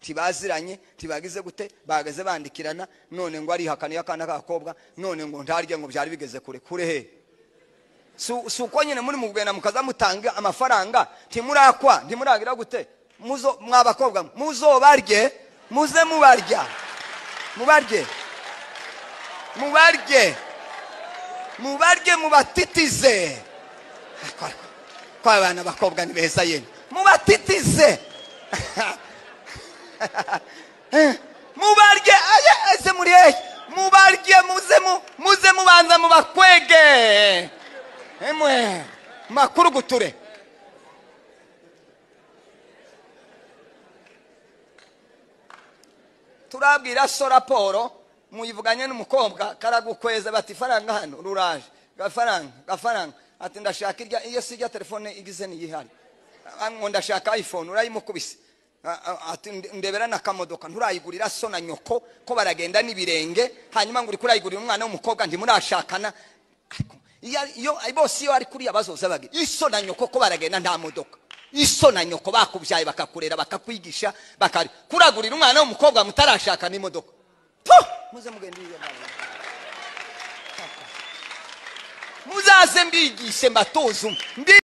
tibaziranye tibagize gute bageze bandikirana none ngo arihakaniye akana k'agakobwa none ngo ntarye ngo byari bigeze kure kure he si uko nyine muri mu kugenda mukaza mutanga amafaranga ntimurakwa ntimuragira gute mwabakobwa muzobarye muze mubarya mubarye mubarye mubarye mubatitize kwa bana abakobwa ni beza yemwe mubatitize mubarye ese muri hehe mubarye muze mubanza mubakwege emwe makuru guture turabwira so raporo muyivuganye n'umukobwa karagukweze bati faranga hano ruraje gafaranga gafaranga ati ndashaka irya iyo si irya telefone igize niyihari ngo ndashaka iphone urayimukubise ati ndebera na kamodoka nturayigurira so na nyoko ko baragenda n'ibirenge hanyuma ngo uri kurayigurira umwana w'umukobwa ntimurashakana bose iyo ari kuriya bazoza bagira iso na nyoko ko baragenda nta modoka iso na nyoko bakubyaye bakakurera bakakwigisha bakari kuragurira umwana w'umukobwa mutarashaka n'imodoka muze mugende muzaze mbigishe mbatoze